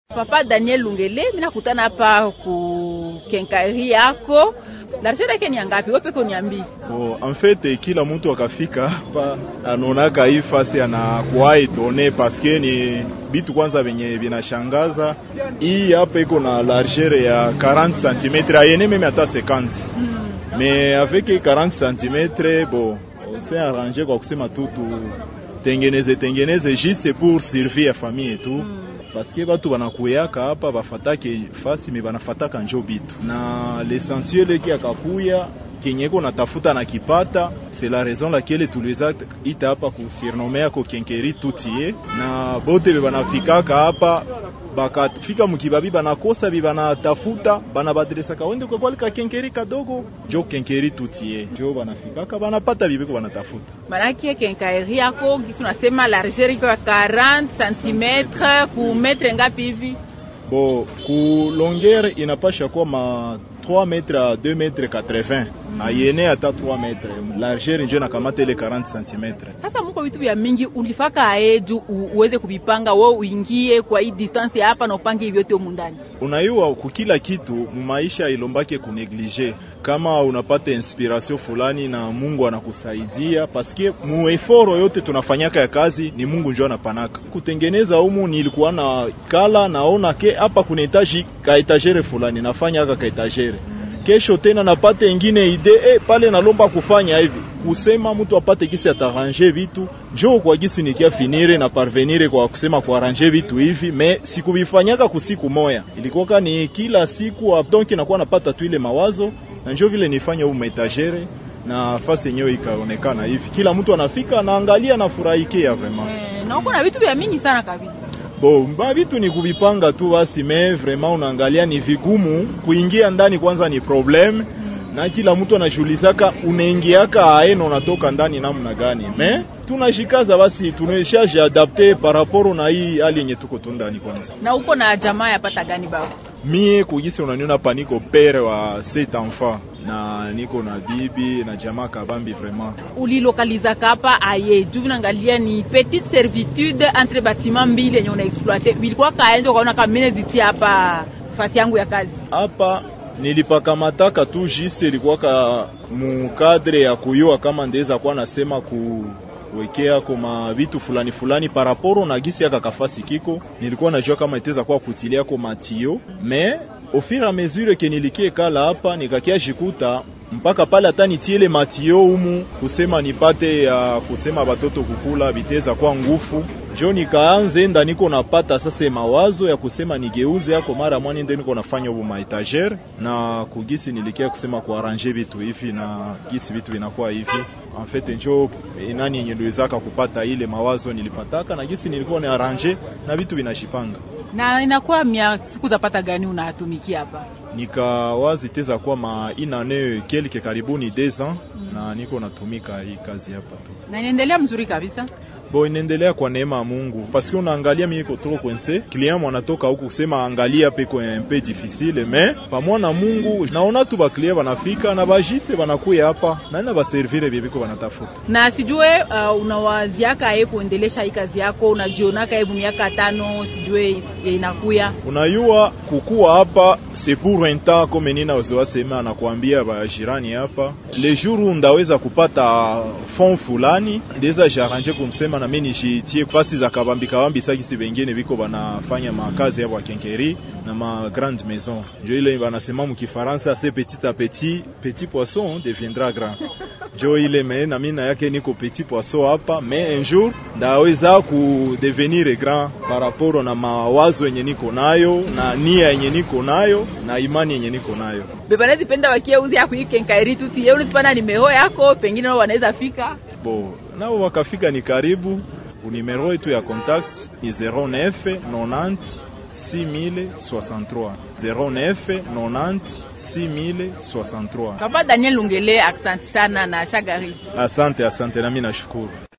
Papa Daniel Lungele, mimi nakutana hapa ku kenkari yako. Largeur yake ni ngapi? Wewe peke uniambie. Oh, en fait kila mtu akafika hapa anaonaka hii fasi anakuwa etone paske ni bitu kwanza venye vinashangaza. Hii hapa iko na largeur ya 40 cm ayene meme hata 50 mm. Mais avec 40 cm bon, c'est arrangé kwa kusema tu tengeneze tengeneze juste pour servir ya famille tu mm paske batu banakuyaka hapa bafatake fasi me banafataka njo bitu na l'essentiel eki akakuya kenyeko natafuta na kipata c'est la raison laquelle tuliweza ita hapa kusurnome yako kenkeri tutie na bote be banafikaka hapa bakafika mukibabi banakosa bi banatafuta banabadilisaka wende kwa ka kenkeri kadogo jo kenkeri tutie jo banafikaka banapata bibeko banatafuta manake kenkeri yako kisu nasema largeur iko 40 cm ku metre ngapi hivi bo ku longueur inapasha kuwa ma 3 metre à 2 metre 80 mm. ayene hata 3 metre largeur njo nakamata ile 40 cm. Sasa muko vitu vya mingi ulifaka aeju uweze kubipanga wewe uingie kwa hii distance hapa na upange vyote humu ndani. Unayua kukila kitu mumaisha ilombake kuneglige kama unapata inspiration fulani na Mungu anakusaidia paske mueforo yote tunafanyaka ya kazi ni Mungu njo anapanaka. Kutengeneza humu nilikuwa na kala naona ke hapa kuna etaji ka etagere fulani nafanya aka ka etagere kesho tena napate ingine ide eh, pale nalomba kufanya hivi kusema mtu apate kisi ataranje vitu njo kwa gisi nikia finire na parvenire kwa kusema kuaranje vitu hivi me sikuvifanyaka kusiku moya ilikuwaka ni kila siku donc nakuwa napata tu ile mawazo na njo vile nifanya huu metagere na fasi yenyewe ikaonekana hivi kila mtu anafika anaangalia nafurahikia vraiment eh, na uko na vitu vya mingi sana kabisa Bo, mba vitu ni kuvipanga tu basi, me vraiment unaangalia ni vigumu kuingia ndani, kwanza ni problem mm. na kila mtu anashughulisaka, unaingiaka aeno unatoka ndani namna gani, me tunashikaza basi, tunaishaje adapte par rapport na hii hali yenye tuko tu ndani. Kwanza na uko na jamaa yapata gani baba? Mie kugisi unaniona hapa, niko pere wa set enfant na niko na bibi na jamaa kabambi vraiment. Ulilokaliza kapa aye juu vinaangalia ni petite servitude entre bâtiment mbili yenye una exploiter, ilikuwa kaenjo kaona kamene zitia hapa fasi yangu ya kazi hapa nilipakamataka tu jisi ilikuwaka mukadre ya kuyua kama ndeza kuwa nasema ku wekea koma vitu fulani fulani paraporo na gisi yaka kafasi kiko, nilikuwa najua kama iteza kuwa kutilia ko matio me au fur et à mesure ke nilikie kala hapa nikakia jikuta mpaka pale hata nitiele matio umu kusema nipate ya uh, kusema batoto kukula biteza kwa ngufu jo nikaanze enda niko napata sasa mawazo ya kusema nigeuze yako mara mwani ndio niko nafanya ubu maetagere na kugisi nilikia kusema kuaranje vitu hivi na gisi vitu vinakuwa hivi en fait njo nani yenye niliwezaka kupata ile mawazo nilipataka na gisi nilikuwa ni arrange na vitu vinashipanga na inakuwa mia siku zapata gani unatumikia hapa? Nikawazi teza kwa ma inane kelke karibuni deux ans mm. na niko natumika hii kazi hapa tu, na inaendelea mzuri kabisa. Bo, inaendelea kwa neema ya Mungu paske unaangalia mimi iko trop kwense client mwanatoka huku kusema angalia peko un peu difficile mais pamwa na Mungu naona tu ba client banafika na bajiste banakuya hapa na na baservire bibiko banatafuta. Na sijue uh, unawaziaka yeye kuendelesha hii kazi yako, unajionaka yeye miaka tano, sijue inakuya unayua kukua hapa c'est pour un temps comme nina uzoa sema anakuambia ba jirani hapa le jour ndaweza kupata fond fulani ndeza jaranje kumsema na mimi nishitie fasi za kabambi kabambi sakisi bengine biko banafanya makazi yabo kenkeri na ma grande maison njo ile banasema mu Kifaransa c'est petit à petit petit poisson deviendra grand njo ile me na mimi na yake niko petit poisson hapa mais un jour ndaweza ku devenir grand par rapport na mawazo yenye niko nayo na nia yenye niko nayo na imani yenye niko nayo bebanezi penda wakie uzi yako hii kenkairi tuti yeye unatipana nimero yako pengine nao wanaweza fika bo nao wakafika ni karibu unimero yetu ya contact ni 09 90 6063 09 90 6063. Papa Daniel Lungele, asante sana na Shagari. Asante, asante nami nashukuru.